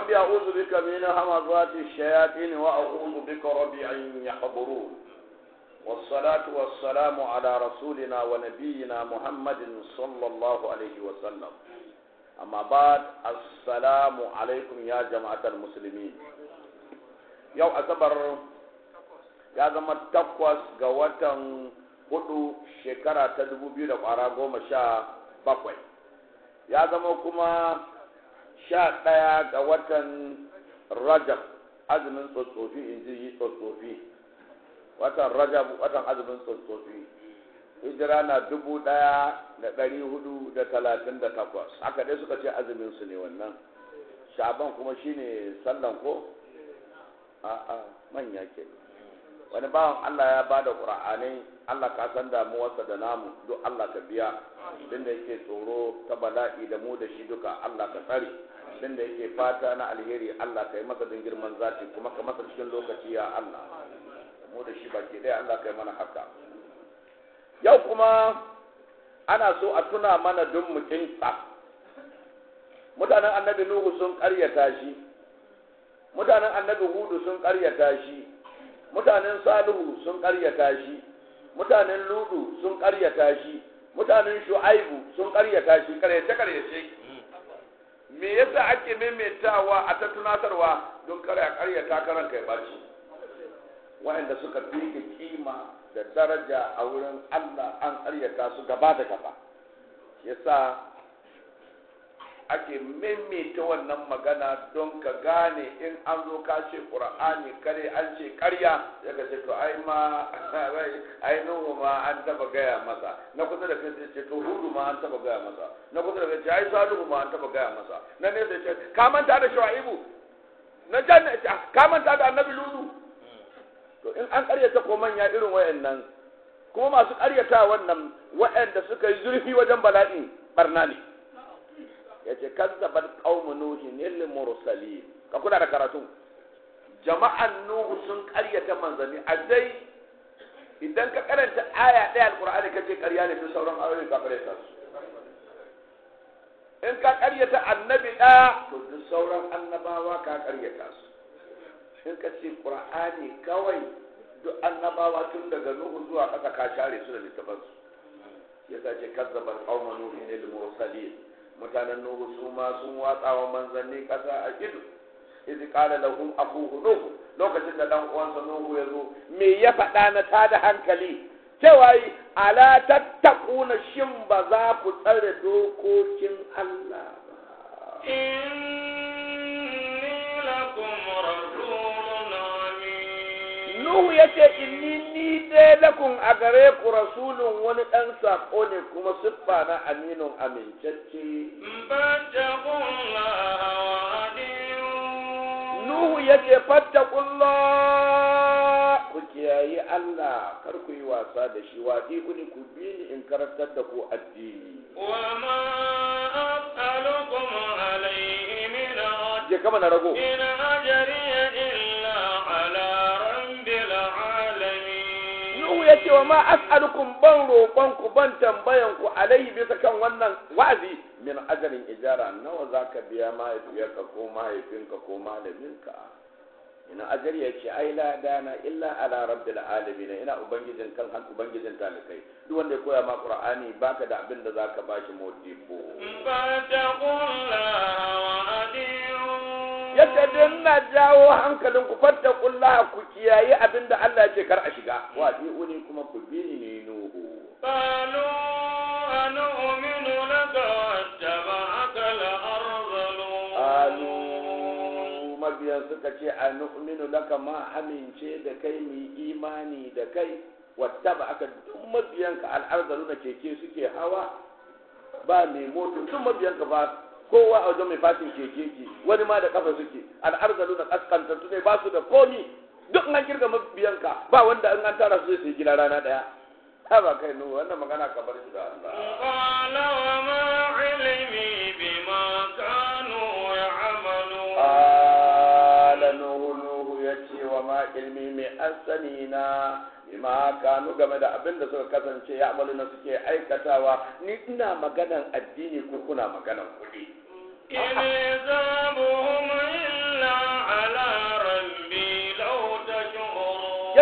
ربي أعوذ بك من همزات الشياطين وأعوذ بك ربي أن يحضرون والصلاة والسلام على رسولنا ونبينا محمد صلى الله عليه وسلم أما بعد السلام عليكم يا جماعة المسلمين يوم أكبر ya zama takwas ga watan hudu shekara ta dubu biyu da kwara goma sha bakwai ya zama kuma sha ɗaya ga watan rajab azumin tsotsofi in ji yi tsotsofi watan rajab watan azumin tsotsofi hijira na dubu ɗaya da ɗari hudu da talatin da takwas haka dai suka ce azumin su ne wannan shaban kuma shine sallan ko a'a manya ke wani bawan Allah ya bada qur'anai Allah ka san damuwarsa da namu duk Allah ka biya din da yake tsoro ta bala'i da mu da shi duka Allah ka tsare din da yake fata na alheri Allah ka yi masa din girman zati kuma ka masa cikin lokaci ya Allah mu da shi baki ɗaya Allah ka yi mana haka yau kuma ana so a tuna mana duk mu kinsa mutanen annabi Nuhu sun ƙaryata shi mutanen annabi Hudu sun ƙaryata shi mutanen Salihu sun ƙaryata shi mutanen Ludu sun ƙaryata shi mutanen Shu'aibu sun ƙaryata shi ƙaryace ƙaryace me yasa ake maimaitawa a ta tunatarwa don kare a ƙaryata karan kai baci waɗanda suka fi kima da daraja a wurin Allah an ƙaryata su gaba da gaba yasa ake maimaita wannan magana don ka gane in an zo ka ce ƙur'ani kare an ce ƙarya ya ka ce to ai ma ai nuhu ma an taba gaya masa na kusa da kai ce to hudu ma an taba gaya masa na kusa da kai ce ai salihu ma an taba gaya masa na ne sai ce ka manta da shu'aibu na janna ka manta da annabi ludu to in an ƙaryata ko manya irin wayannan kuma masu ƙaryata wannan wayanda suka yi zurfi wajen bala'in barna ne yace kazzabat qaumu nuhin lil mursalin ka kula da karatu jama'an nuhu sun ƙaryata manzanni a dai idan ka karanta aya ɗaya alqur'ani kace ƙarya ne to sauran ayoyi ka ƙaryata su in ka ƙaryata annabi ɗaya to duk sauran annabawa ka ƙaryata su in ka ce qur'ani kawai duk annabawa tun daga nuhu zuwa ƙasa ka share su da littafansu yasa ce kazzabat qaumu nuhin lil mursalin mutanen nuhu su ma sun watsa wa manzanni kasa a ido izi kala lahum akuhu nuhu lokacin da dan uwansa nuhu ya zo me ya faɗa na tada hankali cewa yi ala tattaquna shin ba za ku tsare dokokin Allah ba inni lakum rasulun amin Nuhu ya ce inni ni dai lakum a gare ku rasulun wani ɗan saƙo ne kuma siffa na aminun amincacce. fattaqullaha wa adiun Nuhu ya ce fattakullah ku kiyayi Allah kar ku yi wasa da shi waɗi ku ni ku bi ni in karantar da ku addini. wa ma as'alukum alayhi min ajr Je kama na rago. in ajriya illa ala rabbil alamin Nuhu ya ce wa ma as'alukum ban roƙon ku ban tambayan ku alaihi bisa kan wannan wa'azi min ajarin ijara nawa za ka biya mahaifiyarka ko mahaifinka ko malaminka ina ajari ya ce ai la dana illa ala rabbil alamin ina ubangijin kan han ubangijin talikai duk wanda ya koya ma qur'ani baka da abin da zaka bashi modibo fattaqullaha wa adiun yadda dinna jawo hankalin ku fattaqullaha ku kiyayi abin da Allah ya ce kar a shiga wa uni kuma ku bi ni nuhu قالوا أنؤمن لك واتبعك الأرذلون Alu mabiyan suka ce a nu'minu laka ma amince da kai mu imani da kai wata ba aka duk mabiyanka al'arzalu na keke suke hawa ba mai moto duk mabiyanka ba kowa a wajen mai fatin keke ke wani ma da kafa suke al'arzalu na kaskantattu ne ba su da komi duk an kirga mabiyanka ba wanda in an tara su zai sai gida rana daya ha ba kai nuhu wannan magana ka bar shi da Allah قال وما علمي بما كانوا يعملون Ala Nuhu Nuhu ya ce wa ma ilmi mai asani na bima kanu game da abin da suka kasance ya amalu na suke aikatawa ni ina maganan addini ko kuna maganan kuɗi. إن حسابهم إلا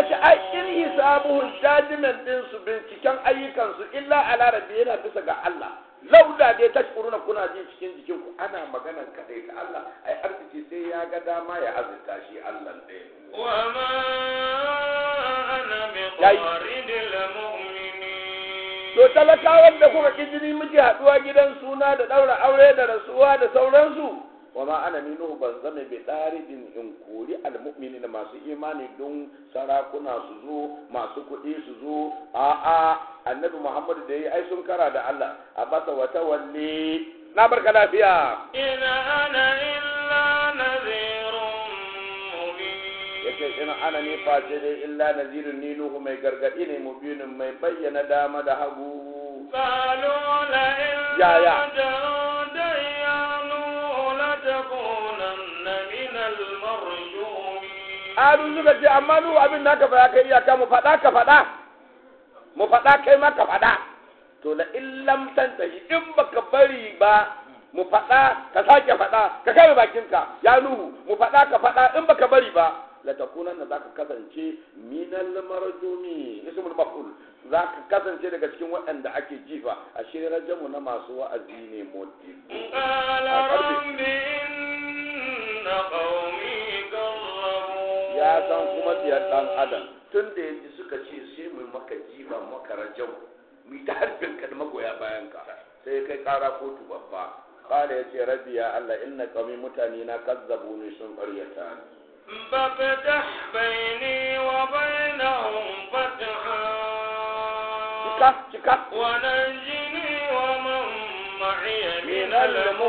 yace ai in hisabuhum judgment din su binciken ayyukan su illa ala rabbi yana bisa ga Allah lauda dai tashkuruna kuna ji cikin jikin ku ana maganar kadai ta Allah ai arziki sai ya ga dama ya azurta shi Allah ɗaya وما أنا ياي. بطارد المؤمنين to talakawan da kuka ki jini muke haduwa gidan suna da daura aure da rasuwa da sauransu wa ma ana minuhu ban zama bi daridin in kori almu'minin masu imani don sarakuna su zo masu kuɗi su zo a a annabi muhammad da yi ai sun kara da Allah a basa wata walle na barka lafiya إن أنا إلا نذير مبين yace ina ana ne face dai illa nazirun ni nuhu mai gargadi ne mubinin mai bayyana dama da hagu قالوا لئن يا- يا. رجعت يا نوح لتكونن من المرجومين Alu suka ce amma nu abin naka ba ya kai iyaka mu faɗa ka faɗa mu faɗa kai ma ka faɗa to la illam tantahi in baka bari ba mu faɗa ka sake faɗa ka kai bakinka ya nuhu mu faɗa ka faɗa in baka bari ba la takunan da zaka kasance minal marjumi ismul maf'ul zaka kasance daga cikin waɗanda ake jifa a shi rajamu na masu wa'azi ne modibo قال أقرب. رب إن قومي كذبون ya san kuma biyar ɗan adam tun da yanzu suka ce sai mu maka jiba maka rajau mu ta harbin ka da magoya bayan ka sai kai kara kotu babba kala ya ce rabbi ya Allah inna qawmi mutane na kazzabu ni sun ƙaryata ni فافتح بيني وبينهم فتحا cika cika ونجني ومن معي من من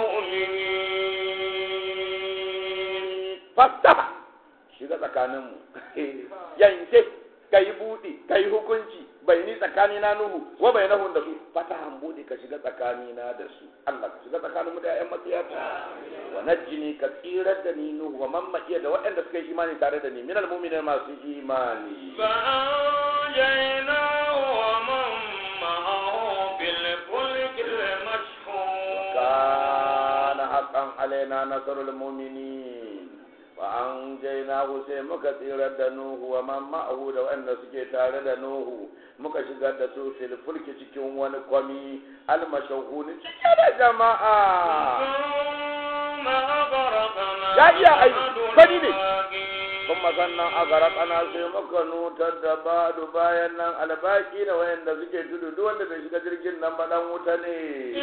المؤمنين fastaha shiga tsakaninmu yanke ka yi buɗe ka yi hukunci bai ni tsakani na nuhu wa bai nahun da su fatahan buɗe ka shiga tsakani na da su Allah ka shiga tsakaninmu da ƴaƴan matsiyata wa najjini ka tsirar da ni nuhu wa mamma iya da waɗanda suka yi imani tare da ni min almu'minin masu imani فأنجيناه ومن معه في الفلك المشحون kana haqqan alaina nasrul mu'minin wa anjaynahu sai muka tsirar da nuhu wa man ma'ahu da wanda suke tare da nuhu muka shigar da su fil fulki cikin wani kwami almashahuni cike da jama'a ثم أغرقنا يا يا أي، بعد فدي ne. الباقين. kuma sannan a garakana sai muka nutar da badu bayan nan albaki da wayanda suke tudu duk wanda bai shiga jirgin nan ba dan wuta ne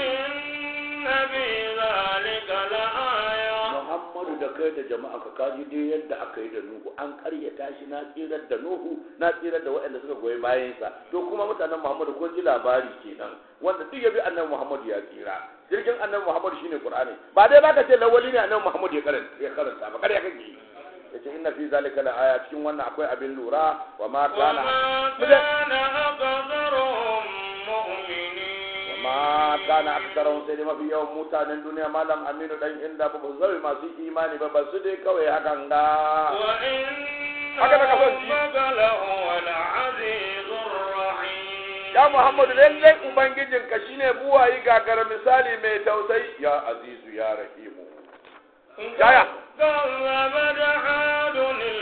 إن في ذلك لآية Muhammadu da kai da jama'a ka kaji dai yadda aka yi da Nuhu an karyata shi na tsirar da Nuhu na tsirar da waɗanda suka goyi bayansa to kuma mutanen Muhammadu kun ji labari kenan wanda duk ya bi annabi Muhammadu ya tsira jirgin annabi Muhammadu shine Qur'ani ba dai baka ce lawali ne annabi Muhammadu ya karanta ya karanta ba kare kake yi yace inna fi zalika la aya cikin wannan akwai abin lura wa ma kana وما كان أكثرهم مؤمنين ma kana aksarahum sai dai mafi yawan mutanen duniya malam aminu dan inda ba su zai masu imani ba ba su dai kawai hakan ga وإن هكذا كفن جي. ربك لهو العزيز الرحيم ya muhammadu lallai ubangijinka shine buwayi gagara misali mai tausayi ya azizu ya rahimu Yaya? كذبت عاد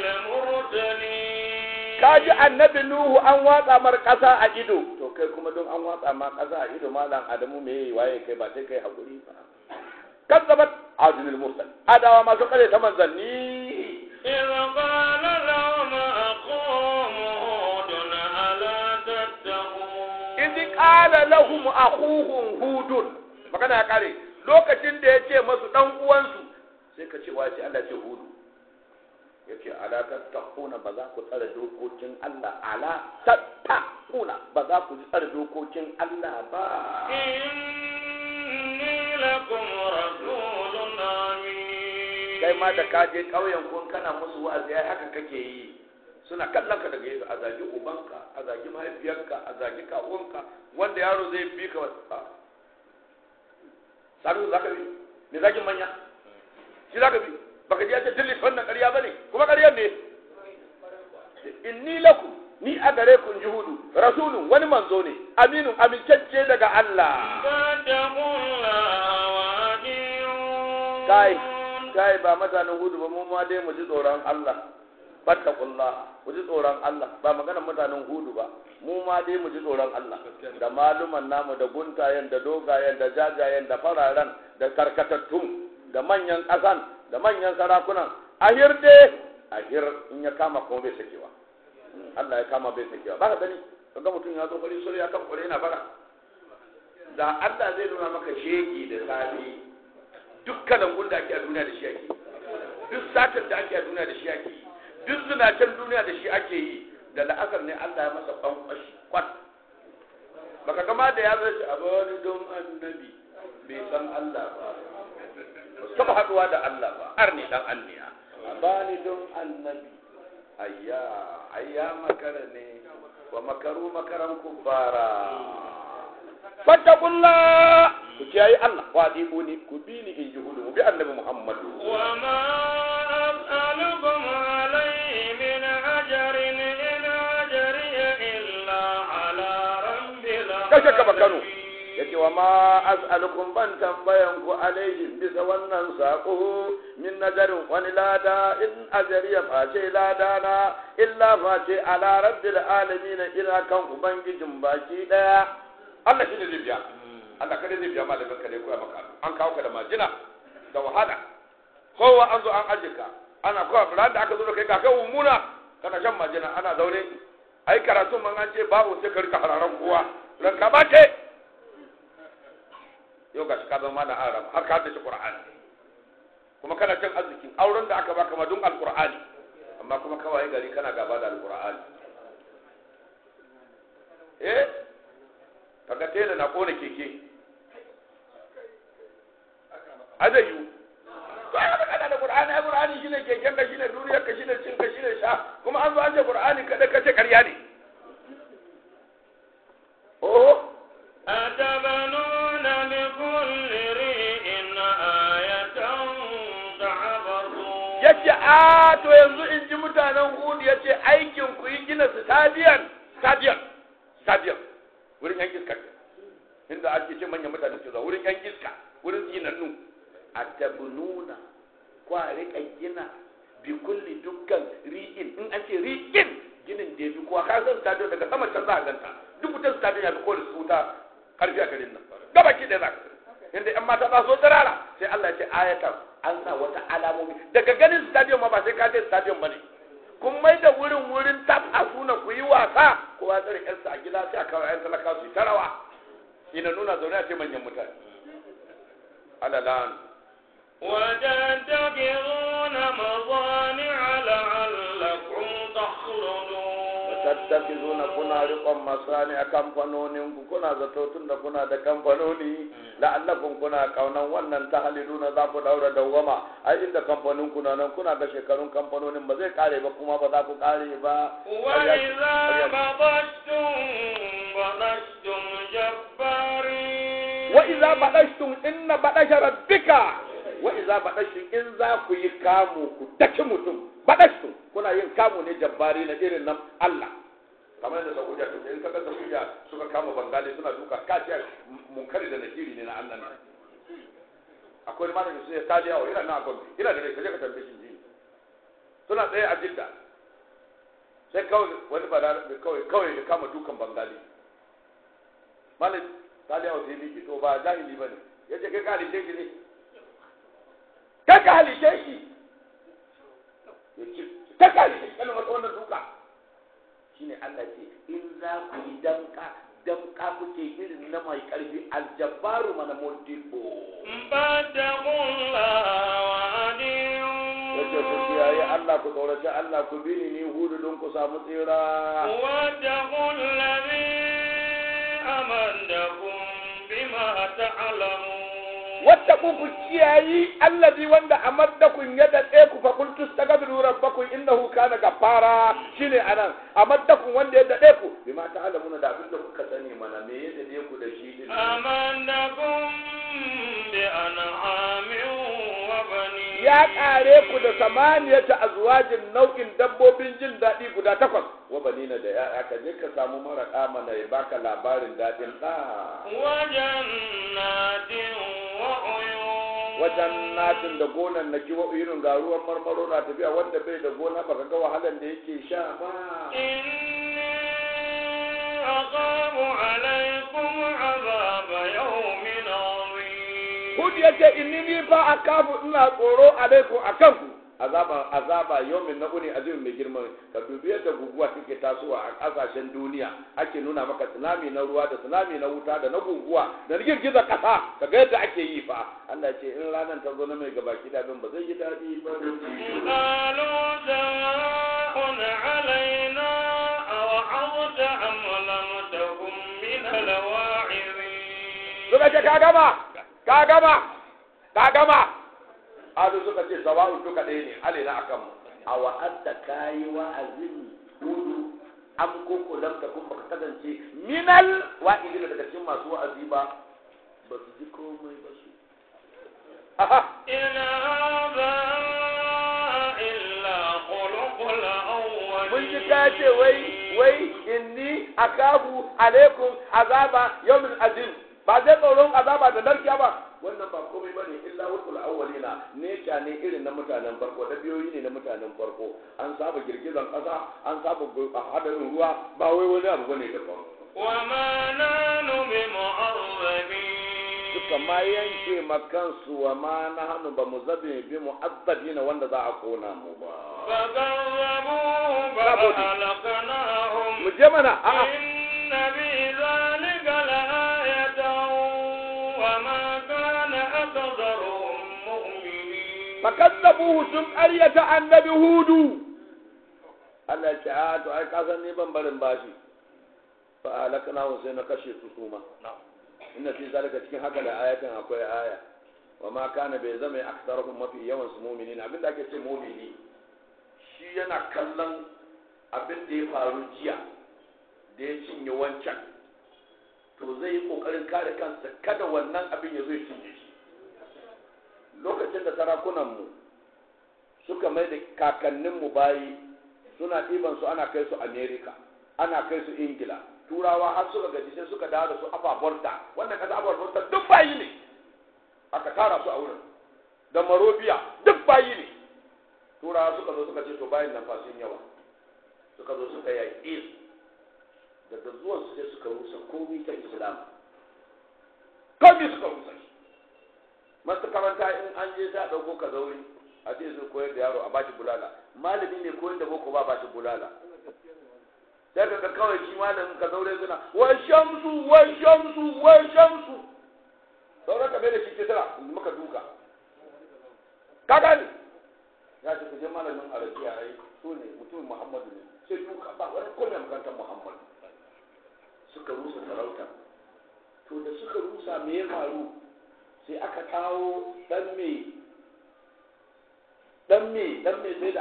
المرسلين kaji annabi nuhu an watsa mar kasa a ido to kai kuma don an watsa ma kasa a ido malam adamu me yayi waye kai ba sai kai hakuri ba kazzabat adul mursal adawa masu kare ta manzanni إذ قال لهم أخوهم هود ألا تتقون idh qala lahum akhuhum hudun magana ya kare lokacin da ya ce masu dan uwansu sai ka ce wace Allah ce hudu yace ala tattaquna ba za ku tsare dokokin Allah ala tattaquna ba za ku tsare dokokin Allah ba إني لكم رسول أمين kai ma da ka je ƙauyen kun kana musu wa'azi ai haka kake yi suna kallon ka daga gefe a zagi ubanka a zagi mahaifiyarka a zagi kawunka wanda yaro zai bi ka ba sabu za ka bi me zagin manya shi za ka bi baka ji ya ce dillis wannan ƙarya ba ne kuma ƙaryar ne inni lakum ni a gare ku in ji hudu rasulun wani manzo ne aminun amincacce daga Allah فاتقوا الله وأطيعون kai kai ba mutanen hudu ba mu ma dai mu ji tsoron Allah fattaqullah ku ji tsoron Allah ba maganar mutanen hudu ba mu ma dai mu ji tsoron Allah da maluman namu da guntayen da dogayen da jajayen da fararen da karkatattun da manyan ƙasan da manyan sarakunan ahir dai ahir in ya kama kuma bai sakewa Allah ya kama bai sakewa ba ka gani kaga mutum ya zo fari sura ya kan kure yana bara da Allah zai nuna maka shegi da safi dukkanin gun da ake a duniya da shi ake duk satar da ake a duniya da shi ake yi duk zinacen duniya da shi ake yi da la'asar ne Allah ya masa kwankwashi kwat baka gama da ya zai a bani don annabi bai san Allah ba ba su taba haduwa da Allah ba ar ne dan anniya a bani don annabi ayya ayya makara ne wa makaru makaran kubbara fattakullah ku kiyaye Allah wa ni ku bi ni in ji hudu mu bi annabi Muhammadu وما أسألكم عليه من أجر إن أجري إلا على رب kashe ka bakano العالمين yake wa ma as'alukum ban tambayan ku alaihim bisa wannan sako min nazarin wani lada in ajariya face lada na illa face ala rabbil alamin ina kan ubangijin baki daya Allah shi ne zai biya Allah kada zai biya malamin ka ne koya maka an kawo ka da majina da wahala kowa an zo an aje ka ana kowa ran da aka zo da kai ga kai umuna kana shan majina ana zaune ai karatu man an ce babu sai ka rika hararan kowa ranka ba ce yau ga shi ka zama da arab har ka haddace qur'ani kuma kana cin arzikin auren da aka baka madun alqur'ani amma kuma kawai gari kana gaba da alqur'ani eh kaga tela na kona keke azayu to ai kana da qur'ani ai qur'ani shine keken ka shine duniyar ka shine cin ka shine sha kuma an zo an ce qur'ani kada ka ce ƙarya ne oh أتبنون بكل ريء آية تعبثون yace a to yanzu in ji mutanen hudu yace aikin ku yi gina stadium stadium stadium wurin yan iska inda ake ce manyan mutane ke zuwa wurin yan iska wurin tsinannu a tabununa kwa rika gina bi kulli dukkan ri'in in an ce ri'in ginin da bi kuwa ka san stadium daga sama can za a ganta duk wutar stadium ya fi kowane su wuta karfi a garin nan gaba ki da za ka inda yan mata za su tsirara sai Allah ya ce ayatan an sa wata alamomi daga ganin stadium ma ba sai ka je stadium bane kun mai da wurin wurin tap a suna ku yi wasa kowa tsare yarsa a gida sai a kawo yan talaka su yi ta rawa ina nuna zaune a ce manyan mutane alalan وتتخذون مصانع لعلكم تخلدون tattakizuna kuna riƙon masani a kamfanonin ku kuna zato tun da kuna da kamfanoni la'allakum kuna kaunan wannan ta haliduna za ku daura dawwama ai inda kamfanin ku na nan kuna ga shekarun kamfanonin ba zai kare ba kuma ba za ku kare ba وإذا بطشتم بطشتم جبارين wa iza badashtum inna badasha rabbika wa iza badashtum in za ku yi kamu ku daki mutum badashtum kuna yin kamu ne jabbari na irin nan Allah kamar da Saudiya to in kaga Saudiya suka kama Bangali suna duka kace munkari da nakiri ne na Allah ne akwai malamin su ya tali yawo ina na gombe ina da rai kaje ka tambaye shi suna tsaye a Jidda sai kawai wani bada kawai kawai ya kama dukan Bangali malam tali yawo sai miki to ba jahili bane yace kai ka halice shi ne kai ka halice shi yace kai ka halice shi kana masa wannan duka shine Allah ce in za ku yi damka damka kuke irin na mai karfi aljabbaru mana modibo فاتقوا الله yace ku وأطيعون kiyaye Allah ku tsoraci Allah ku bi ni ni hudu don ku samu tsira واتقوا الذي أمدكم بما تعلمون wata ku ku kiyayi allazi wanda amaddakum ya daɗe ku fa qultu astaghfiru rabbakum innahu kana ghaffara shine anan amaddakum wanda ya daɗe ku bima ta'lamuna da abin da kuka sani mana me ya daɗe ku da shi din أمدكم بأنعام وبنين ya ƙare ku da samaniyata azwajin nau'in dabbobin jin daɗi guda takwas wa banina da ya'ya ka je ka samu mara mana ya baka labarin daɗin ɗa وجنات وعيون wajen natin da gonan na kiwo irin ga ruwan marmaro na tafiya wanda bai da gona baka ga wahalan da yake sha ba إني أخاف عليكم عذاب يوم عظيم Hud ya ce inni ni fa akafu ina tsoro alaikum akan ku azaba azaba yawmin na uni azumin mai girma ka dubi yadda guguwa take tasowa a kasashen duniya ake nuna maka tsunami na ruwa da tsunami na wuta da na guguwa da na girgizar kasa kaga yadda ake yi fa Allah ce in ranar ta zo na mai gaba kida bin ba zai yi daɗi ba قالوا سواء علينا أوعظت أم لم تكن من الواعظين suka ce ka gama ka gama ka gama azu suka ce sawa'un duka ɗaya ne alaina akan mu a wa'adda kayi wa'azin hudu an koko lam takun baka kasance minal wa'idin daga cikin masu wa'azi ba ba su ji komai ba su aha إن هذا إلا خلق الأول mun ji ka ce wai wai inni akabu alaikum azaba yawmin azim ba zai tsoron azaba da narkiya ba wannan ba komai bane illa wukul awwalina ne ne irin na mutanen farko da biyoyi ne na mutanen farko an saba girgizan kasa an saba gu- a hadarin ruwa ba wai wani abu bane daban وما نحن بمعذبين suka ma yanke makansu wa ma na hannu ba mu zabe bi mu'azzabina wanda za a kona mu ba فكذبوه Bravo. فأهلكناهم mu je mana a'a إن في ذلك لآية وما كان أكثرهم مؤمنين fakazzabuhu sun ƙaryata annabi hudu Allah ya ce a to ai ka san ni ban barin bashi fa alakna wa sai na kashe su su ma inna fi zalika cikin haka da ayatin akwai aya wa ma kana bai zama aktaruhum mafi yawan su mu'minin abin da ake ce mu'mini shi yana kallon abin da ya faru jiya da ya cinye wancan to zai yi kokarin kare kansa kada wannan abin ya zo ya cinye shi lokacin da sarakunanmu suka mai da kakanninmu bayi suna ɗiban su ana kai su amerika ana kai su ingila turawa har suka gaji sai suka dawo da su ababorta wannan kasa ababorta duk bayi ne aka tara su a wurin da marobiya duk bayi ne turawa suka zo suka ce to bayin nan fasin yawa suka zo suka yaƙi su daga zuwan su sai suka rusa komi ta islam komi suka rusa shi masu karanta in an je ta ɗauko ka zauri a ce su koyar da yaro a bashi bulala malami ne koyar da boko ba bashi bulala sai ka ga kawai shi malamin ka zaure suna wa shamsu wa shamsu wa shamsu sauran ka bai da shi ke tara muka duka ka gani ya ce kuje malamin arabiya ai so ne mutumin muhammadu ne sai duka ba wani kome makarantar muhammadu suka rusa sarauta to da suka rusa me ya faru sai aka kawo dan me dan me dan me sai da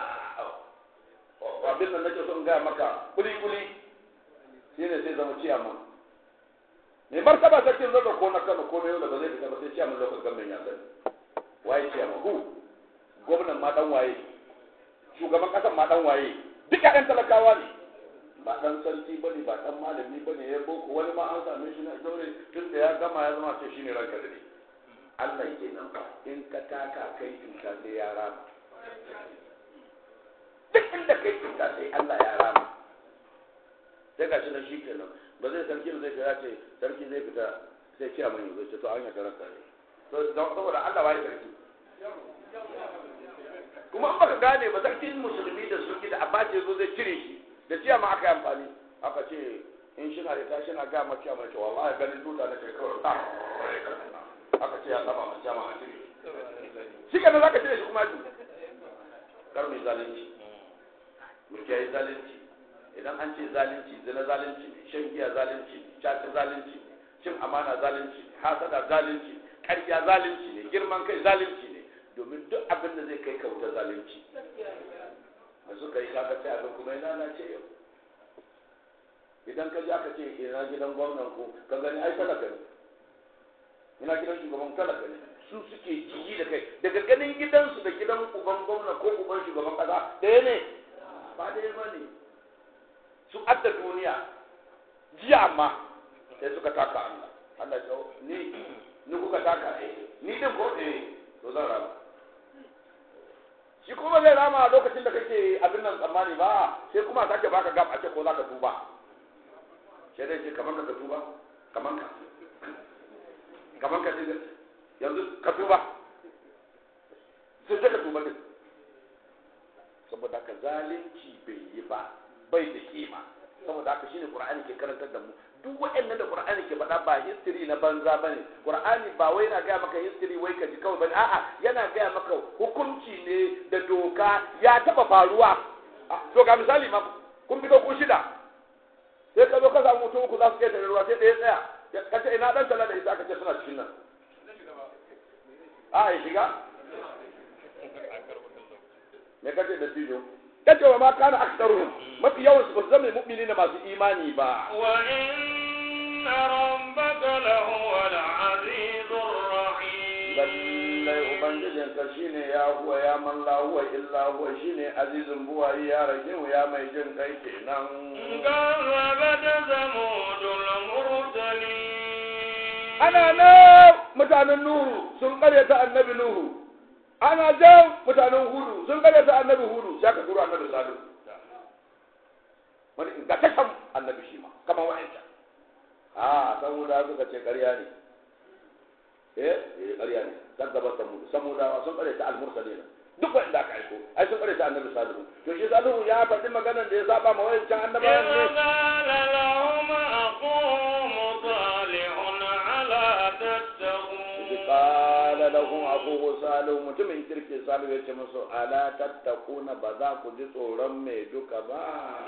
abin da nake son gaya maka kuli kuli shi ne sai zama ciyaman mai martaba sarkin zaga ko na kano ko na yau da ba zai fita ba sai ciyaman lokacin gamin ya sani waye ciyaman hu gwamnan ma dan waye shugaban kasan ma dan waye duk ƴaƴan talakawa ne ba dan sarki ba ne ba dan malami ba ne ya boko wani ma an same shi na zaure tun da ya gama ya zama ce shi ne ranka da ne Allah ke nan ba in ka taka kai cuta sai ya rama duk inda kai cuta sai Allah ya rama sai ga shi na shi kenan ba zai sarki ba zai kira ce sarki zai fita sai ce mai zai ce to an yaka ranka ne to saboda Allah ba ya sarki kuma an baka gane ba sarkin musulmi da suke da abace zo zai cire shi da ciya ma aka yi amfani aka ce in shi na da tashi na ga mace mai cewa wallahi ganin tuta na kai kawai ta aka ce ya saba mace ma a cire shi kenan zaka cire shi kuma ji kar mai zalunci mu kiyaye zalunci idan an ce zalunci zina zalunci shan giya zalunci caca zalunci cin amana zalunci hasada zalunci ƙarya zalunci ne girman kai zalunci ne domin duk abin da zai kai ka wuta zalunci da suka yi kaga sai abin kuma ya lalace yau idan ka ji aka ce ina gidan gwamnan ku ka gani ai talaka ne ina gidan shugaban talaka ne su suke jiji da kai daga ganin gidansu da gidan uban gwamna ko uban shugaban kasa ɗaya ne ba ɗaya ba ne su adda duniya jiya amma sai suka taka Allah Allah ya ni ni kuka taka eh ni din ko eh to zan rama shi kuma zai rama a lokacin da kake abin nan tsammani ba sai kuma sake baka gab a ce ko za ka tuba sai dai ce kamar ka tuba kamar ka kamar ka ce yanzu ka tuba sai sai ka tuba din saboda haka zalunci bai yi ba bai da kima saboda haka shine qur'ani ke karantar da mu duk waɗannan da qur'ani ke faɗa ba history na banza bane qur'ani ba wai na gaya maka history wai ka ji kawai bane a'a yana gaya maka hukunci ne da doka ya taba faruwa to ga misali ma kun fito ku shida sai ka zo ka samu mutum uku za su kai ruwa sai ɗaya tsaya ka ce ina dan tala da isa ka ce suna cikin nan a ya shiga me kace da tijo kace wa ma kana aktsaruhum mafi yawan su ba su zama mu'minina masu imani ba وإن ربك لهو العزيز الرحيم lallai ubangijin ka shine ya huwa ya man la huwa illa huwa shine azizun buwayi ya rage ya mai jin kai kenan كذبت ثمود المرسلين ana nan mutanen nuhu sun karyata annabi nuhu ana jan mutanen hudu sun karyata annabi hudu sai ka turo annabi salihu wani ingantaccen annabi shi ma kamar wa'ancan a samuda suka ce ƙarya ne eh eh ƙarya ne dan gaba samuda samudawa sun ƙaryata al-mursalina duk wanda aka aiko ai sun ƙaryata annabi salihu to shi salihu ya faɗi maganar da ya saba ma wa'ancan annabawan إذ ne قال لهم أخوهم صالح ألا تتقون إذ قال لهم أخوه صالح mutumin kirki salihu ya ce musu ala tattakuna ba za ku ji tsoron mai duka ba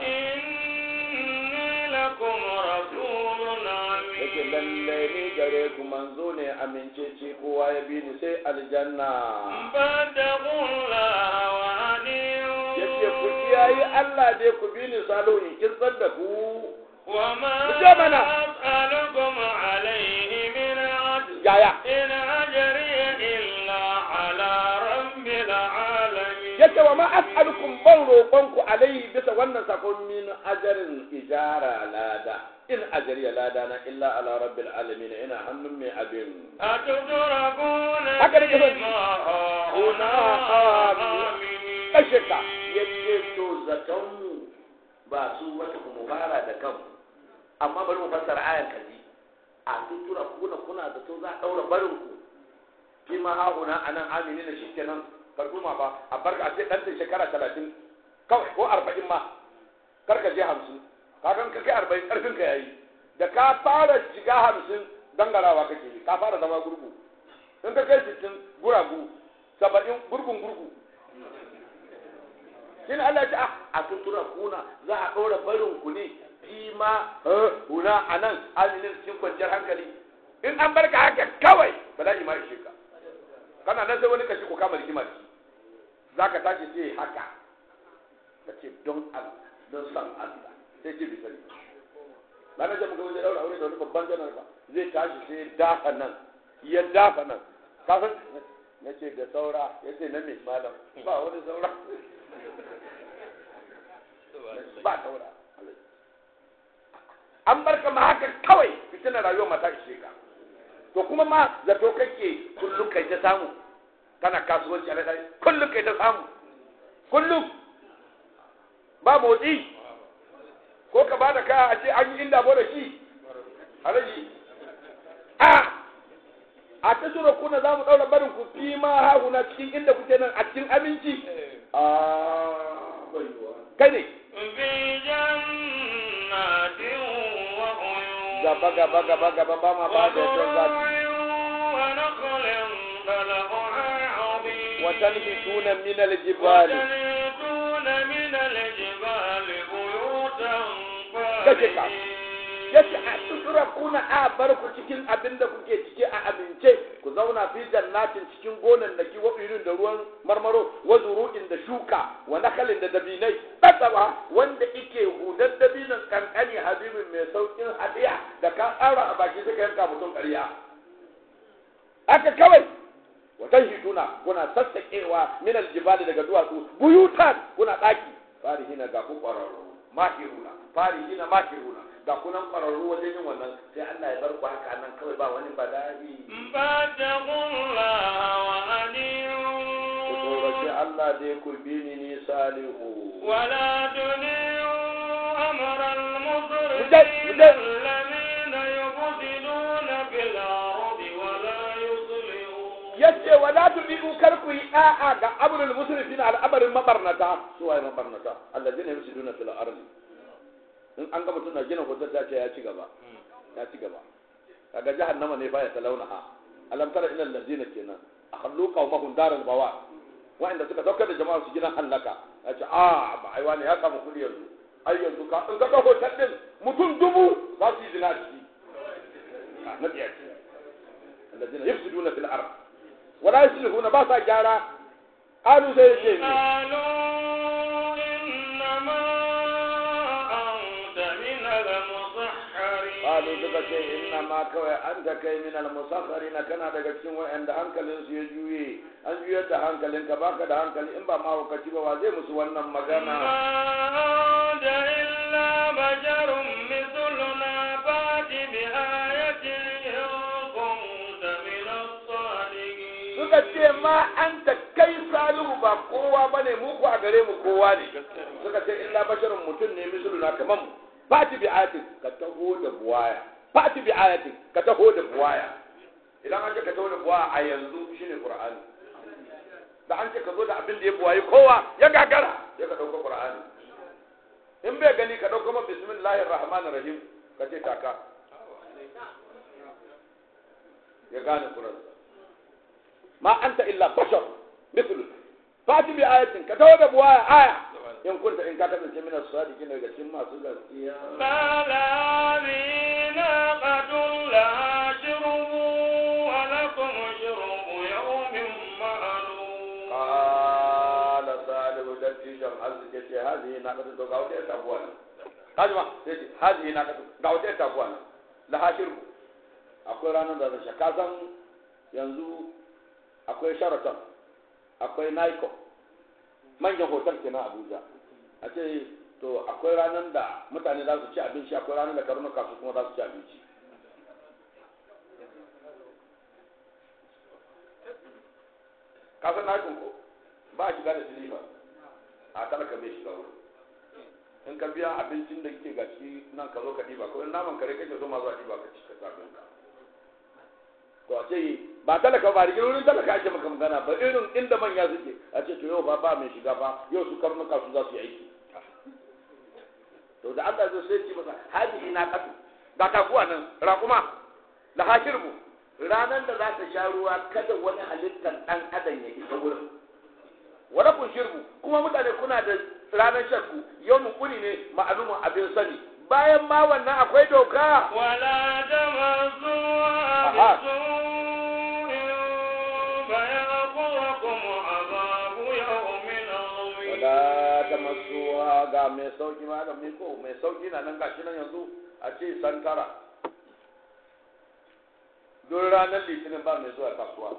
إني لكم رسول yake أمين lallai ni gare ku manzo ne amincece kowa ya bi ni sai aljanna فاتقوا الله وأطيعون yace ku kiyayi Allah dai ku bi ni salihu in kisar da ku وما مجابنا. أسألكم عليه من أجر yaya إن أجري إلا على رب العالمين yace wa ma as'alukum ban roƙon ku alaihi bisa wannan sakon min ajarin ijara lada in ajariya lada na illa ala rabbil alamin ina hannun mai abin أتتركون haka nake son فيما Kuna هاهنا amin. kashe ka yace to zatonmu ba su wata mu fara da kanmu amma bari mu fassara ayan kaji a tutura kuna kuna da to za a daura barin ku fi ma hahuna anan amini da shikenan karduma ba a barka a ce dan ta shekara 30 kawai ko 40 ma kar ka je 50 kagan ka kai 40 karfin ka yayi da ka fara shiga 50 dangarawa kake yi ka fara zama gurgu in ka kai 60 guragu 70 gurgun gurgu shi ne Allah ya ce ah a tutura kuna za a ɗora barin ku ne fi ma huna a nan aminin cikin kwanciyar hankali in an barka haka kawai ba za ma ishe ka kana nan sai wani kashi ko kama rigima da shi za ka tashi sai haka ka ce don Allah don san Allah sai ce bisani ranar da muka wajen daura aure da wani babban janar ba zai tashi sai ya dafa nan ya dafa nan kafin na ce da saura ya ce na mai malam ba wani saura ba saura an bar ka ma haka kawai fitina rayuwar mata ishe ka to kuma ma zato kake kullum kai ta samu kana kasuwanci a ladari kullum kai ta samu kullum ba motsi ko ka ba da kaya a ce an yi inda bo da shi alaji a a ta sura kuna za mu ɗaura barin ku fi ma hahuna cikin inda kuke nan a cikin aminci a kai ne في جنات وعيون gaba gaba gaba gaba ba ma ba da yadda za وزروع ونخل طلعها عظيم وتنحتون من الجبال وتنحتون من الجبال بيوتا كشكا. فارهين yace a sutura kuna a bar ku cikin abin da kuke ciki a amince ku zauna fi jannatin cikin gonan da wa irin da ruwan marmaro wa zuru'in da shuka wa nakalin da dabinai tsaba wanda ike hudar dabinan kankani habibin mai saukin hadiya da ka tsara a baki suka yanka mutum ƙarya haka kawai watan hituna kuna sassaƙewa min aljibali daga duwatsu buyutan kuna ɗaki farihina ga ku ƙwararru mahiruna farihina mahiruna ga kunan ƙwararru wajen yin wannan sai Allah ya bar ku haka nan kawai ba wani bala'i فاتقوا الله ku tsoraci وأطيعون Allah dai ku bi ni ni salihu ولا تطيعوا أمر المسرفين مجد- مجد. الذين يفسدون في الأرض ولا يصلحون yace wala tudiku kar ku yi da'a ga amrul musrifina al'amarin mabarnata su waye mabarnata allazina yusiduna fil ardi in an ga mutum na gina hotel ta ce ya ci gaba ya ci gaba kaga jahannama ne baya talaunaha alam tara ila allazina kenan akhallu qaumahum daral bawa wa'anda suka daukar da jama'a su gina hallaka ya ce a ba ai wani ya samu kudi yanzu ai yanzu ka in ka ga hotel din mutum dubu za su yi zina a ciki na tsiyaci allazina yufsiduna fil ardi wala yuslihuna ba sa gyara qalu sai yace قالوا إنما أنت من المسحرين qalu suka ce inna ma kawai anta kai min al musakharin kana daga cikin wa'anda hankalin su ya juye an juyar da hankalinka baka da hankali in ba ma wakaci ba wa zai musu wannan magana ما أنت إلا بشر مثلنا فات بآية إن كنت من الصادقين suka ce ma anta kai salihu ba kowa bane mu ko a gare mu kowa ne suka ce illa basharun mutum ne misluna kaman mu fati bi ayatin ka taho da buwaya fati bi ayatin ka taho da buwaya idan an ce ka taho da buwaya a yanzu shine qur'ani da an ce ka zo da abin da ya buwayi kowa ya gagara ya ka dauko qur'ani in bai gani ka dauko ma bismillahir rahmanir rahim ka ce taka ya gane qur'ani ma anta illa bashar mithlu fati bi ayatin ka taho da buwaya aya in kunta in ka kasance min as-sadiqin daga cikin masu gaskiya قال هذه ناقة لها شرب ولكم شرب يوم معلوم qala salihu dattijan arziki ce hazihi naqatu to ga wata ita taguwa ne kaji ma sai ce hazihi naqatu ga wata ita taguwa ne la hashirbu akwai ranar da zai ka san yanzu akwai sharaton akwai naiko manyan hotel ke na abuja a ce to akwai ranar da mutane za su ci abinci akwai ranar da karnuka su kuma za su ci abinci ka san naikon ko ba a shiga da silifa a talaka bai shiga wurin in ka biya abincin da kike ga ciki nan ka zo ka diba ko in naman kare kake so ma zuwa diba ka ci ka sabin ka to a ce ba talaka ba rigin wurin talaka ake maka magana ba irin inda manya suke a ce to yau ba ba mai shiga ba yau su karnuka su za su yi aiki to da Allah zai sai ce masa haji ina katu ga taguwa nan raƙuma la hashirbu ranar da za ta sha ruwa kada wani halittar ɗan adam ya isa wurin wani kun shirbu kuma mutane kuna da ranar shakku yau kuni ne ma'alumin abin sani bayan ma wannan akwai doka ولا تمسوها أها. بسوء فيأخذكم عذاب يوم عظيم wala ta masuwa ga mai sauki ma da miko mai sauki na nan gashi nan yanzu a ce santara don ranar litinin ba mai zuwa kasuwa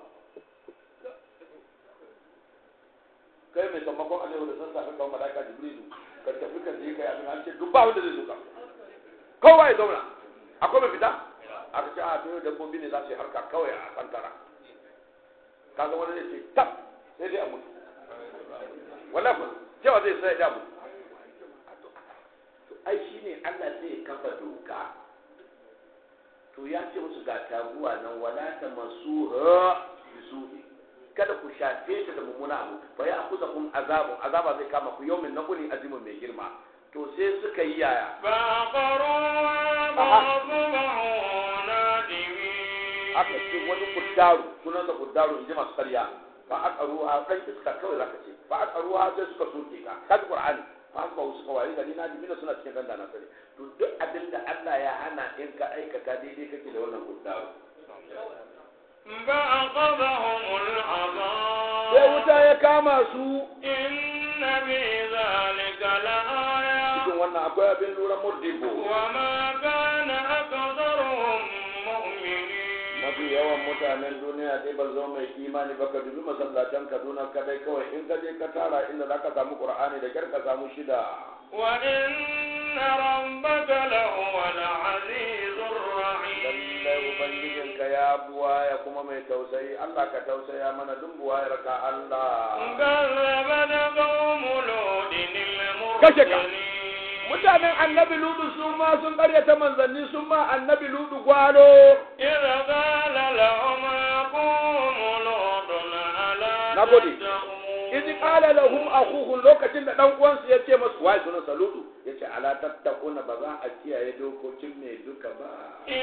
kai mai sammakon alaihu da sassafe kawo malaka jibrilu ka tafi ka je kai abin an ce duk ba wanda zai zuka kowa ya zauna akwai mai fita aka ce a to dabbobi ne za su yi harka kawai a santara kaga wani zai ce tab sai dai a mutu wallahi ko cewa zai sai da mutu to ai shine Allah zai kafa doka to ya ce musu ga taguwa nan wala ta masuha bisu'i kada ku shafe ta da mummuna abu fa ya akuza kun azabun azaba zai kama ku yawmin naquli azimun mai girma to sai suka yi yaya فعقروها فأصبحوا نادمين aka ce wani kuddaru sunansa kuddaru in ji masu karya fa aka ruha dan iska kawai zaka ce fa aka ruha sai suka soke ka kaji qur'ani fa aka ba suka wari gani na dimina suna cikin ganda na sani to duk abin da Allah ya hana in ka aikata daidai kake da wannan kuddaru فأخذهم sai العذاب wuta ya kama su إن في ذلك لآية cikin wannan akwai abin lura murdibo وما كان أكثرهم مؤمنين mafi yawan mutanen duniya dai ba zo mai imani ba ka dubi masallatan kaduna kadai kawai in ka je ka tara inda za ka samu qur'ani da kyar ka samu shida وإن ربك لهو العزيز lallai الرحيم ubangijinka ya buwaya kuma mai tausayi Allah ka tausaya mana duk buwayar ka Allah كذبت قوم لوط Kashe ka. المرسلين mutanen annabi ludu su ma sun karyata manzanni sun ma annabi ludu gwalo إذ قال لهم أخوهم لوط ألا نقول. تتقون izi qala lahum akhuhum lokacin da dan uwansu ya ce masu wai sunan saludu yace ala tattakuna ba za a kiyaye dokokin mai duka ba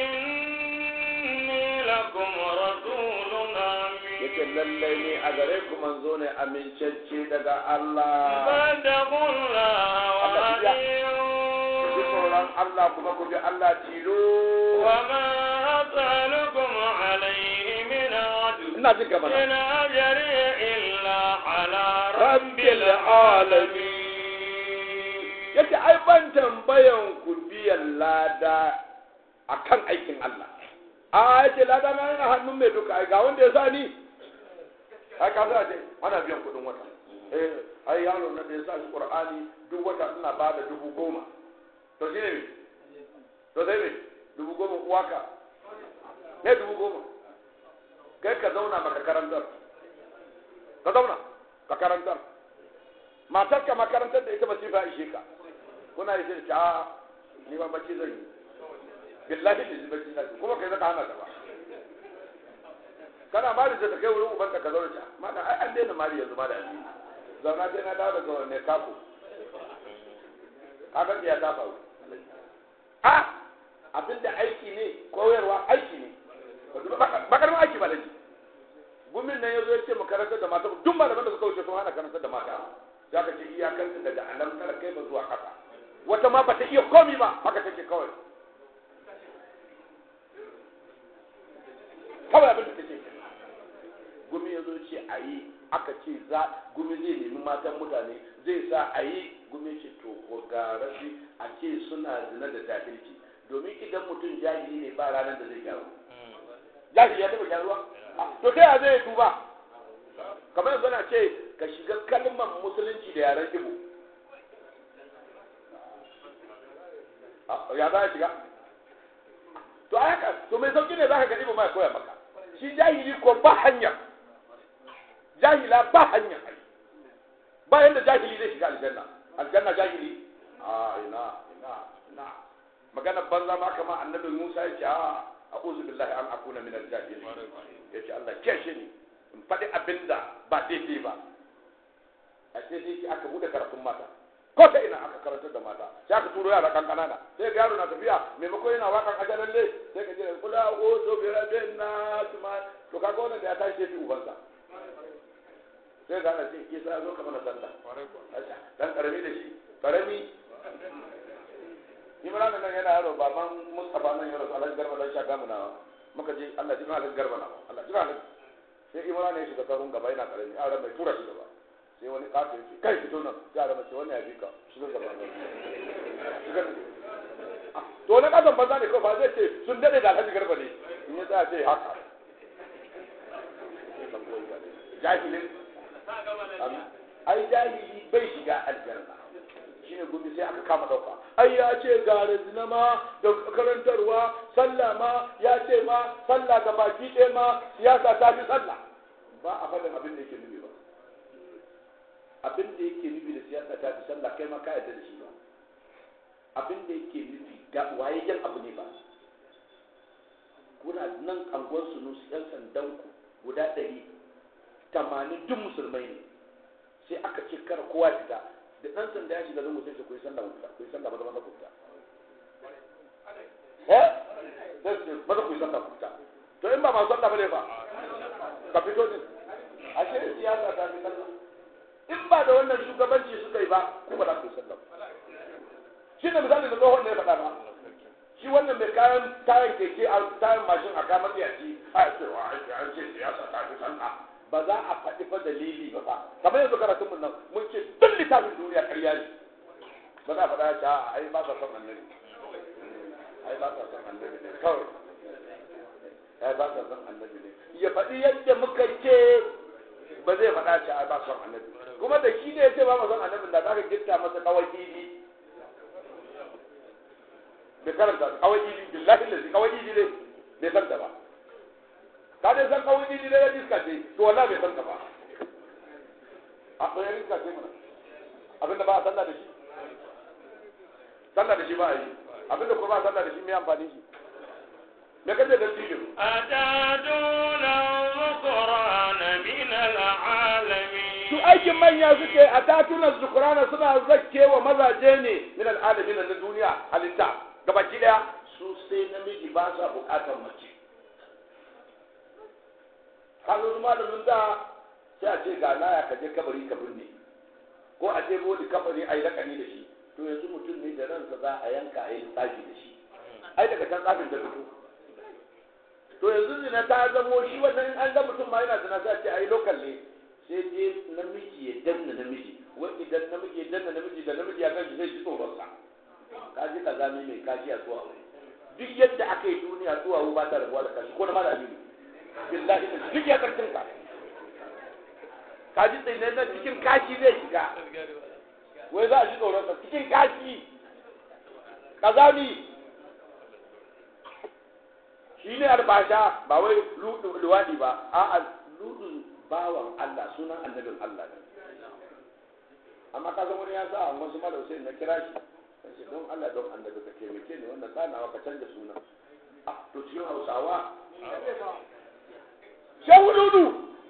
إني لكم رسول yace أمين lallai ne a gare ku manzo ne amincacce daga Allah فاتقوا الله ku ji tsoron وأطيعون Allah kuma ku bi Allah tilo وما أسألكم عليه من أجر ina jin gaba إن أجري إلا على رب رب العالمين yace ai ban tambayan ku biyan lada akan aikin Allah a yace lada na yana hannun mai duka ai ga wanda ya sa ni ai ka sa ce ana biyan kuɗin wata eh ai yaro na da ya sa shi Qur'ani duk wata ina ba da dubu goma to shi ne me to sai me dubu goma uwaka ne dubu goma kai ka zauna maka karantar ka zauna ka karantar matar ka makarantar da ita ba ba ishe ka kuna yi sai a ni ba bacci zan yi billahi da bacci zan yi kuma kai zaka hana ta ba kana mari da ta kai wurin ubanka ka zauna ta mana ai an daina mari yanzu ma da yanzu zauna sai na dawo daga wanne kako kaga ya ta faru a abinda aiki ne koyarwa aiki ne bakar aiki ba laifi gumin nan ya zo ya ce mu karantar da mata duk malaman da suka wuce sun hana karantar da mata za ka ce iyakanta daga alamtar kai ba zuwa ƙasa wata ma ba ta iya komi ba haka take kawai kawai abin da take gumi ya zo ce a yi aka ce za gumi zai nemi matan mutane zai sa a yi gumi ce to ko ga rashi a ce suna zina da jahilci domin idan mutum jahili ne ba ranar da zai gyaru jahili ya taɓa gyaruwa to ta yaya zai tuba kamar yanzu na ce ka shiga kalmar musulunci da yaren ibo ya za a shiga to a haka to mai sauki ne za ka ga ibo ma ya koya maka shi jahili ko ba hanya jahila ba hanya ba yanda jahili zai shiga aljanna aljanna jahili a ina ina ina magana banza ma kama annabi Musa ya ce a a'udhu billahi an akuna min al-jahilin yace Allah keshe ni in faɗi abinda ba daidai ba a sai sai aka bude karatun mata ko ta ina aka karantar da mata sai aka turo yara kan kanana sai ga yaro na tafiya maimakon yana wakan ajaran le sai ka je kula o to bi rabin na tuma to kaga wannan da ya tashi sai ubansa sai ga ana ce isa zo ka mana sallah dan karami da shi karami Imran nan yana yaro baban Mustafa nan yaro Alhaji Garba dan shaka mu na muka je Allah ji Alhaji Garba na Allah ji Alhaji sai Imran ya shiga sarun gaba yana karami a ran mai tura shi gaba sai wani kato ya ce kai fito nan sai a mace wani ya bi ka shiga gaba shiga to wani kasan banza ne kawai ba zai ce sun dade da Alhaji Garba ne in ya tsaya ce haka jahilin ai jahili bai shiga aljanna shine gobe sai aka kama dauka ai ya ce ga zina ma da karantarwa sallah ma ya ce ma sallah ga baki ɗaya ma siyasa ta fi sallah ba a faɗin abin da yake nufi ba abin da yake nufi da siyasa ta fi sallah kai ma ka yarda da shi ba abin da yake nufi ga wayayyen abu ne ba kuna nan angon sunusu yan sandan ku guda ɗari tamanin duk musulmai ne sai aka ce kar kowa fita da ɗan sanda ya shiga zango sai ce ku yi sallah fita ku yi sallah maza maza ku fita eh sai su maza ku yi sallah ku fita to in ba masu sallah bane ba ka fito din a ce siyasa ta fi sallah in ba da wannan shugabanci suka yi ba ku ba za ku yi sallah shi ne misali da tsohon ne ya faɗa ba shi wannan mai kayan tayan keke a tayan mashin a kamar yaci a cewa an ce siyasa ta fi sallah ba za a faɗi fa dalili ba fa kamar yanzu karatun mun nan mun ce duk littafin duniya ƙarya ne ba za a faɗa ya ai ba sa son annabi ai ba sa son annabi ne kawai ai ba sa son annabi ne ya faɗi yadda muka ce ba zai faɗa ce ai ba son annabi kuma da shi ne ya ce ba ma son annabi da za ka gitta masa kawai kifi bai karanta kawai idi billahi lazi kawai idi dai bai san ta ba ka dai san kawai idi dai iska ce to wallahi bai san ta ba a ɗaya iska ce mana abinda ba a sallah da shi sallah da shi ba a yi abinda kuma ba a sallah da shi mai amfani shi me kace da tijo أتاتون الذكران من العالمين su aikin manya suke a tatunan zukurana suna zakke wa mazaje ne min al'alamin na duniya halitta gabaki daya su sai namiji ba sa bukatar mace kazo su malamin da sai a ce ga laya ka je kabari ka binne ko a ce bodi kabari a yi rakani da shi to yanzu mutum ne da ransa za a yanka a yi tsafi da shi ai daga can tsafin da fito to yanzu zina ta zamo shi wannan in an ga mutum ma yana zina sai a ce ai lokal ne sai je namiji ya danna namiji wai idan namiji ya danna namiji da namiji ya kanshi zai ji tsoronsa ka ji ka zami mai kashi a tsuwa duk yadda aka yi duniya tsuwa ba ta rabuwa da kashi ko da mara biyu billahi da duk ya karfin ka ka ji tsaye na cikin kashi zai shiga wai za a ji tsoronsa cikin kashi kazami shi ne albasha ba wai luwaɗi ba a'a ludun bawan Allah sunan annabin Allah ne amma ka wani ya sa wasu malau sai na kira shi sai ce don Allah don annabi ka taimake ni wannan tsanawa ka canza suna a to cikin Hausawa shehu dudu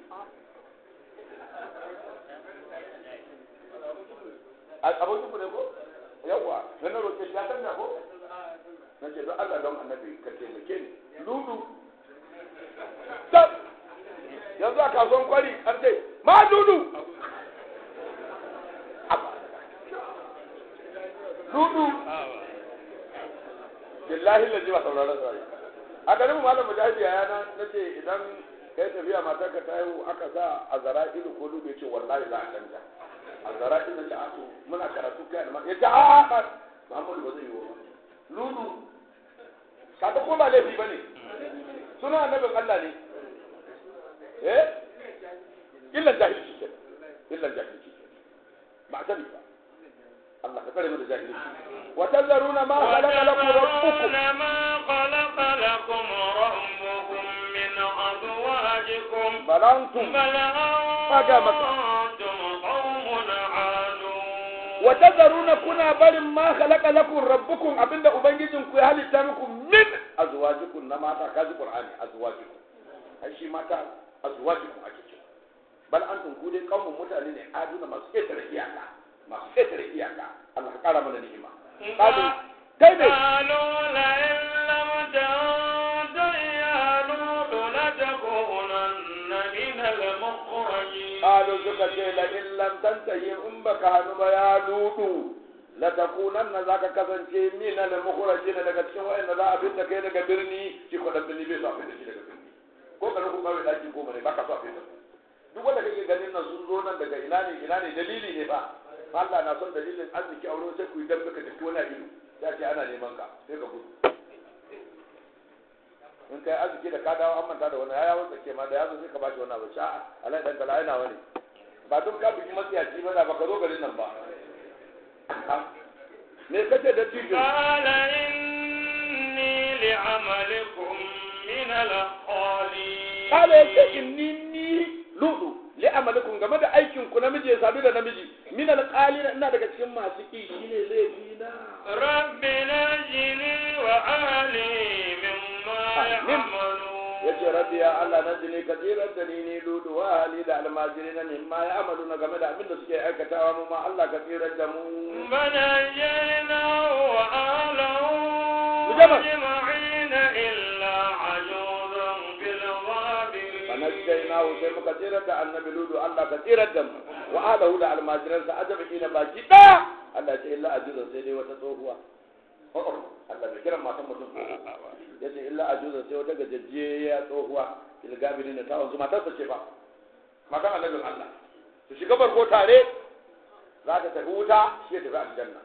abokin ku ne ko yawwa na na roƙe shi ya canza ko na ce don Allah don annabi ka taimake ni ludu tab yanzu a kasuwan kwari an ce ma dudu dudu billahi laji ba sauraron sauri a garin mu malam mujahidi ya yana na ce idan kai tafiya matar ka ta haihu aka sa a zara ilu ko dudu ya ce wallahi za a canja a zara ilu ta ato muna karatu kai da ya ce a a Muhammadu ba zai yi wa ludu kaga ko ba laifi ba ne suna annabin Allah ne eh illan jahilci ke illan jahilci ke ba a sani ba Allah ka tsare mu da jahilci wa tazaruna ma khalaqa lakum rabbukum ما خلق لكم ربكم من أزواجكم bal antum بل مكة. أنتم قوم عادون wa tazaruna kuna barin ma khalaqa lakum rabbukum abinda ubangijin ku ya halitta muku min azwajikum na mata kaji qur'ani azwajikum ai shi mata azwajikum ake cewa bal antum ku dai kaumun mutane ne aduna masu ketare iyaka masu ketare iyaka Allah ka kara mana ni'ima kaji kai ne قالوا لئن لم تنته يا لوط لتكونن من المخرجين qalu suka ce la in lam tantahi in baka hanu ba ya ludu la takunanna zaka kasance min al mukhrajin daga cikin wayanda za a fitta kai daga birni shi ko dan birni bai so a fitta shi daga birni ko ka ku kawai daki ko bane baka so a fitta duk wanda kake ganin nan sun zo nan daga ina ne ina ne dalili ne ba Allah na son dalilin arziki a wurin sai ku yi dan ka tafi wani ido ya ce ana neman ka sai ka gudu in kai arziki da ka dawo an manta da wani ya yawon tsake ma da ya zo sai ka bashi wani abu sha'a alai dan kala yana wani ba don ka bugi matsiyaci ba da baka zo garin nan ba me kace da tijo قال إني لعملكم من القالين kala yace inni ni ludu li amalikum game da aikin ku namiji ya sadu da namiji min alqalin ina daga cikin masu ki shine laifi na رب نجني وأهلي مما آمين. يعملون yace rabbi ya Allah na jini ka tsirar da ni ni ludu wa hali da almajiri na mimma ya amalu na game da abin da suke aikatawa mu ma Allah ka tsirar da mu فنجيناه وأهله مجمع. أجمعين إلا عجوزا في الغابرين fanajjaynahu sai muka tsirar da annabi ludu Allah ka tsirar da mu wa alahu da almajiransa ajabina baki daya Allah ya ce illa ajuzan sai dai wata tsohuwa oh oh Allah bai kiran matan mutum ya ce illa ajuzan sai wata gajajjiya tsohuwa ilgabini na tawon su matarsa ce ba matan annabin Allah su shiga barko tare za ta tafi wuta shi ya tafi aljanna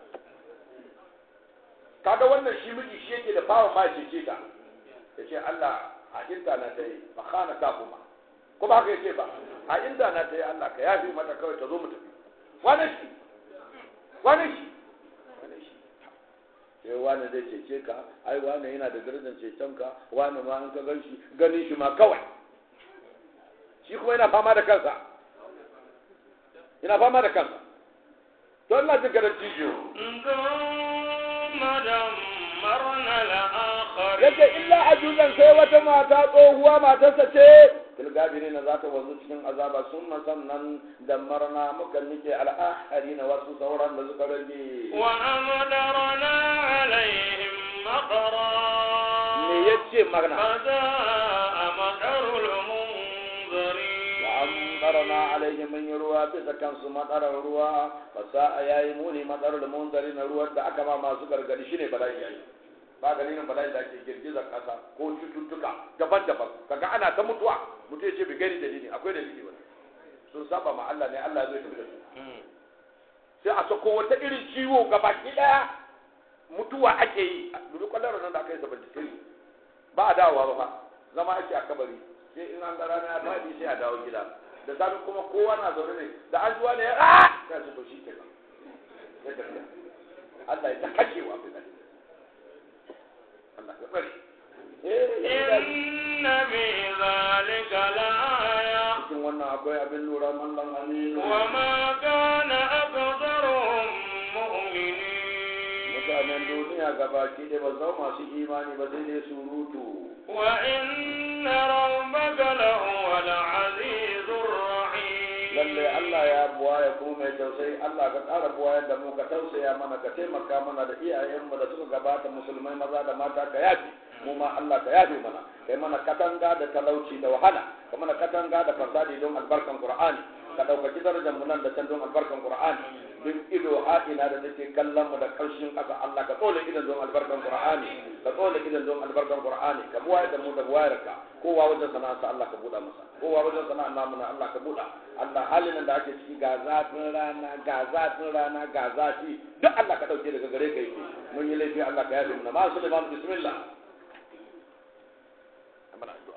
kaga wannan shi miji shi yake da bawa ma ya ce ta ya ce Allah a inda na ta yi ba khana ta kuma ko ba haka ya ce ba a inda na ta yi Allah ka yafi mata kawai ta zo mu tafi wane shi wane shi wane shi sai wani zai cece ka ai wani yana da darajar cecen ka wani ma in ka gan shi ganin shi ma kawai shi kuma yana fama da kansa yana fama da kansa to ina jin kada cijo ثم دمرنا الآخرين yace illa ajuzan sai wata mata tsohuwa matarsa ce filgabiri na za ta wanzu cikin azaba sun sannan da marna muka nike al'ahari na wasu sauran da suka rage وأمطرنا عليهم مطرا me ya ce magana فساء مطر المنذرين wa amtarna alaihim min ruwa bisa kansu madarar ruwa fasa yayi muni madarar munzari na ruwan da aka ba masu gargadi shine bala'i yayi ba dalilin bala'i da ake girgizar kasa ko cututtuka daban-daban kaga ana ta mutuwa mutu ya ce bi gani dalili akwai dalili wani sun saba ma Allah ne Allah zai tafi da su sai a sako wata irin ciwo gabaki daya mutuwa ake yi dubi kwallon nan da aka yi sabanci kai ba a dawowa ba fa zama ake a kabari sai in an ga rana ya faɗi sai a dawo gida da safe kuma kowa na zaune ne da an zuwa ne ya sai su to shi ke nan sai tafiya Allah ya ta kashewa bai nan Allah ya bari إن في ذلك لآية cikin wannan akwai abin lura mallan aminu وما كان أكثرهم مؤمنين mutanen duniya gabaki da ba zama masu imani ba sai dai surutu وإن ربك لهو العزيز الرحيم lalle Allah ya buwaya kuma mai tausayi Allah ka ƙara buwayar da mu ka tausaya mana ka taimaka mana da iyayenmu da suka gabata musulmai maza da mata ka yafi mu ma Allah ka yafi mana kai mana katanga da talauci da wahala ka mana katanga da fasadi don albarkan Qur'ani ka ɗaukaki darajar mu nan da can don albarkan Qur'ani duk ido ha'ina da take kallon mu da karshen ƙasa Allah ka tsole idan don albarkan Qur'ani ka tsole idan don albarkan Qur'ani ka buwayar da mu da buwayarka kowa wajen sana'arsa Allah ka buɗa masa kowa wajen sana'ar namu na Allah ka buɗa Allah halin da ake ciki ga zafin rana ga zafin rana ga zafi duk Allah ka dauke daga gare ka yake mun yi laifi Allah ka yafe mu ma Sulaiman bismillah amana addu'a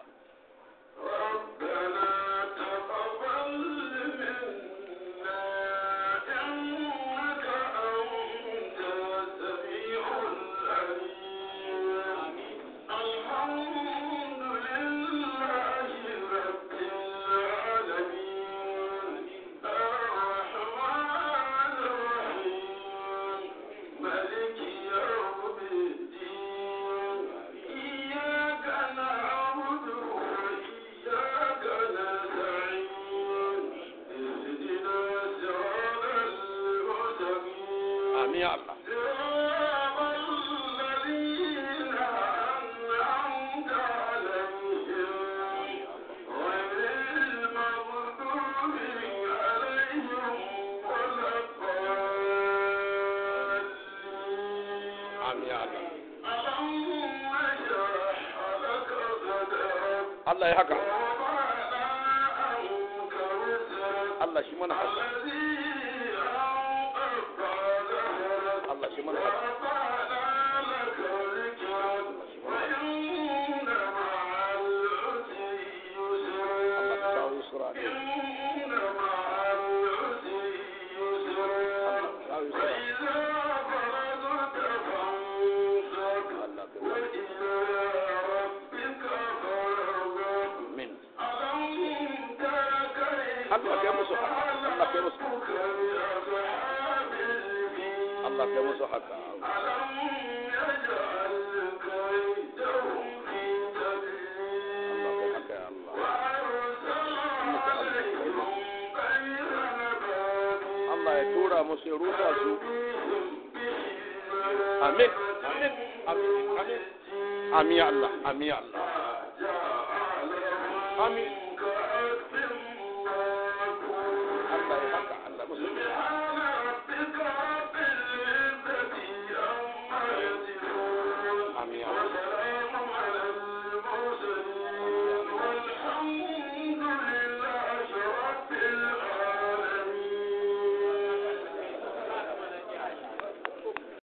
ربنا تقبل منا إنك أنت السميع العليم الحمد لله رب العالمين الرحمن الرحيم ملك يوم الدين إياك نعبد وإياك نستعين اهدنا صراط المستقيم amin ya Allah صراط الذين أنعمت عليهم غير المغضوب عليهم ولا الضالين amin ya Allah اللهم اشرح لك صدرك Allah ya haka ووضعنا عنك وزرك Allah shi mana haka الذي أنقض ظهرك Allah shi mana haka ورفعنا لك ذكرك وإن مع العسر Allah ka يسرا kawo yusra ne إن مع العسر يسرا kawo yusra وإذا فرغت فانصب Allah ka وإلى ربك فارغب amin ألم تر كيف Allah kai musu haka Allah kai musu ربك بأصحاب الفيل Allah kai musu haka ألم يجعل كيدهم في تدليل Allah kai haka ya Allah وأرسل عليهم طير نبابيل Allah ya tura musu ya rusa su ترميهم بحجارة amin amin amin amin amin ya Allah amin ya Allah جعلهم amin